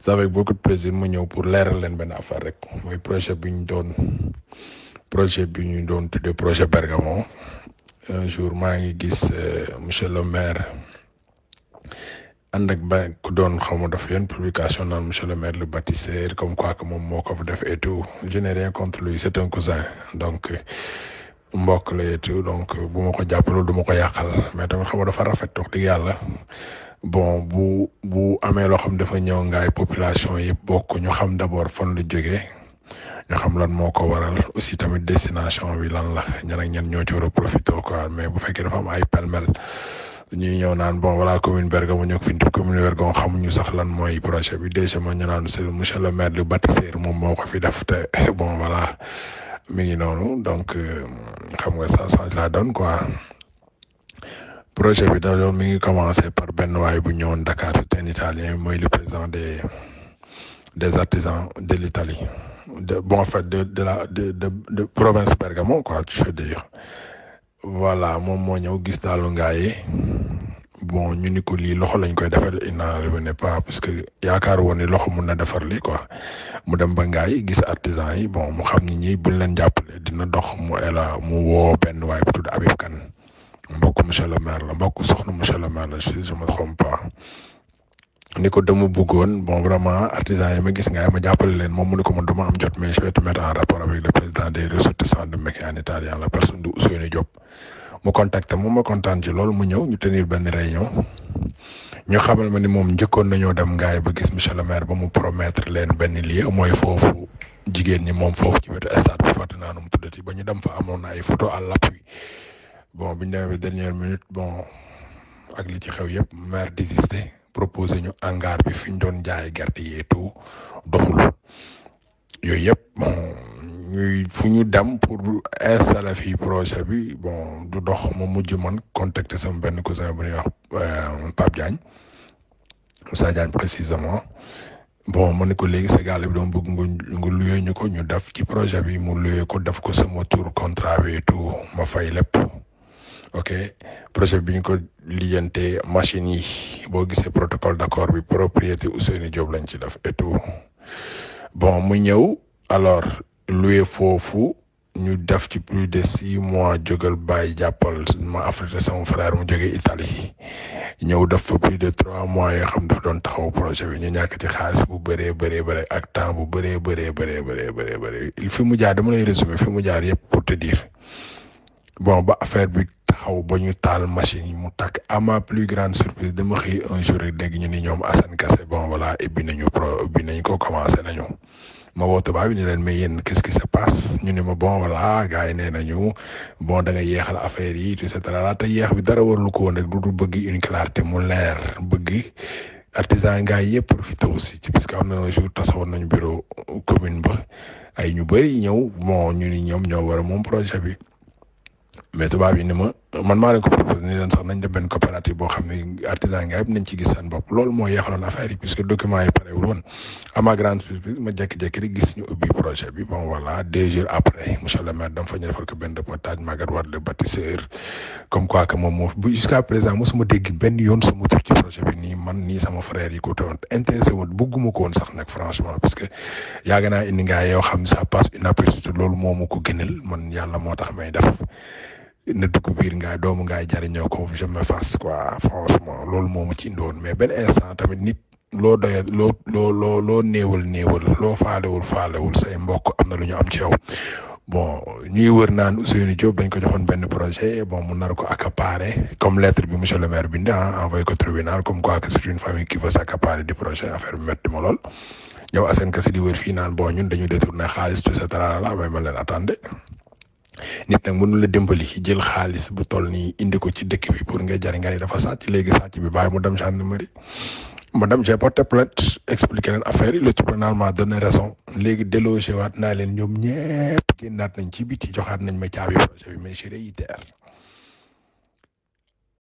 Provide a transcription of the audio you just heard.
c'est avec beaucoup de plaisir mu ñëw pour leeral leen benn affaire rek mooy projet bi ñu doon projet bi ñu doon tuddee projet Bergamo un jour maa ngi gis monsieur le maire ànd ak ba ku doon xaw ma dafa yoon publication naan monsieur le maire le bâtisseur comme quoi que moom moo ko fa def et tout je n'ai rien contre lui c'est un cousin donc mbokk la et tout donc bu ma ko jàppaloo du ma ko yàqal mais tamit xam nga dafa rafet wax dëgg yàlla bon bu bu amee loo xam dafa ñëw ngaay population yëpp bokk ñu xam d'abord fan lu jógee ñu xam lan moo ko waral aussi tamit destination bi lan la ñan ak ñan ñoo ci war a profité quoi mais bu fekkee dafa am ay pelmel ñuy ñëw naan bon voilà commune Bergamo ñoo ko fi indi commune Bergamo xamuñu sax lan mooy projet bi déjà ma ñu naan c'est monsieur le maire le bâtisseur moom moo ko fi def te bon voilà mi ngi noonu donc xam nga ça change la donne quoi. projet bi dañoo mi ngi commencé par benn waay bu ñëwoon Dakar c'est un italien mooy le président des des artisans de l'Italie de bon en fait de de la de de de province Bergamo quoi je veux dire voilà moom moo ñëw gis daalu ngaaye bon ñu ni ko lii loxo lañ koy defar il n'en revenait pas parce que yaakaar woon ni loxo mun na defar lii quoi mu dem ba ngaay gis artisan yi bon mu xam ni ñi buñ leen jàppale dina dox mu ela mu woo benn waay bu tudd Habib Kane mbokk monsieur le maire la mbokk soxna monsieur le maire la si je me trompe pas ni ko dama bëggoon bon vraiment artisans yi ma gis nga ma jàppale leen moom mu ne ko man du ma am jot mais je vais te mettre en rapport avec le président des ressortissants de Mecque en italien la personne de Ousseynou Diop mu contacté moom ma kontaan ci loolu mu ñëw ñu tenir benn réunion ñu xamal ma ni moom njëkkoon nañoo dem ngaay ba gis monsieur le maire ba mu promettre leen benn lieu mooy foofu jigéen ñi moom foofu ci wetu stade bu fàtte naa nu mu tuddati ba ñu dem fa amoon na ay photo à l'appui bon bi ñu demee ba dernière minute bon ak li ci xew yëpp maire désisté proposé ñu hangar bi fi ñu doon jaay gerte yi et tout doxul yooyu yëpp bon ñuy fu ñu dem pour installer fii projet bi bon du dox ma mujj man contacter sama benn cousin bu ñuy wax Pape Diagne Moussa Diagne précisément bon ma ne ko léegi sa gaal bi doon bëgg nga nga luyee ñu ko ñu def ci projet bi mu luyee ko def ko sama tour contrat bi et tout ma fay lépp. ok projet bi ñu ko lijjantee machine yi boo gisee protocole d'accord bi propriété Ousseynou Diop lañ ci def et tout bon mu ñëw alors loué foofu ñu def ci plus de six mois jógal bàyyi jàppal ma affrété sama frère mu jógee Italie ñëw def fa plus de trois mois yoo xam dafa doon taxaw projet bi ñu ñàkk ci xaalis bu bëree bëree bëri ak temps bu bëree bëree bëree bëree bëree bëri fi mu jaar dama lay résumer fi mu jaar yëpp pour te dire bon ba affaire bi taxaw ba ñu taal machine yi mu takk à ma plus grande surprise dama xëy un jour rek dégg ñu ni ñoom Assane Kassé bon voilà ibbi nañu pro ibbi nañ ko commencé nañu ma woo tubaab bi ni leen mais yéen qu'est-ce qui se passe ñu ne ma bon voilà gars yi nee nañu bon da nga yeexal affaire yi et cetera te yeex bi dara warul ko woon rek du du bëgg une clarté mu leer bëgg artisan gars yi yëpp profité aussi ci parce que am na un jour tasawoon nañu bureau commune ba ay ñu bëri ñëw bon ñu ni ñoom ñoo war a moom projet bi. mais tubaab yi ni ma man maa leen ko proposé ni leen sax nañ def benn coopérative boo xam ne artisan nga yëpp nañ ci gis seen bopp loolu moo yeexaloon affaire yi puisque document yi parewul woon à ma grande surprise ma jékki-jékki rek gis ñu ubbi projet bi bon voilà deux jours après monsieur le maire dama fa ñu defal ko benn reportage Maguette Wade le bâtisseur comme quoi que moom moo bu jusqu'à présent mosuma dégg benn yoon sama tur ci projet bi nii man nii sama frère yi ko teewoon intéressé woon bëgguma ko woon sax nag franchement parce que yàgg naa indi ngaa yoo xam ne ça passe inaperçu loolu moo ma ko gënal man yàlla moo tax may def. na dugg biir ngaay doomu ngaay jariñoo ko je me fasse quoi franchement loolu moo ma ci indoon mais benn instant tamit nit loo doye loo loo loo loo néewal néewal loo faalewul faalewul say mbokk am na lu ñu am ci yow bon ñuy wër naan Ousseynou Diop dañ ko joxoon benn projet bon mu nar ko accaparer comme lettre bi monsieur le maire bindi ah envoyé ko tribunal comme quoi que c'est une famille qui veut s'accaparer du projet affaire bi métti ma lool ñëw Assane Kassé di wër fii naan bon ñun dañu détourné xaalis tout ça la may ma leen attendé nit nag mënu la dimbali jël xaalis bu toll nii indi ko ci dëkk bi pour nga jariñ nga ni dafa sàcc léegi sàcc bi bàyyi mu dem gendarmerie madame j'ai porté plainte expliqué leen affaire yi le tribunal m'a donné raison léegi délogé waat naa leen ñoom ñëpp génnaat nañ ci biti joxaat nañ ma caabi projet bi mais je réitère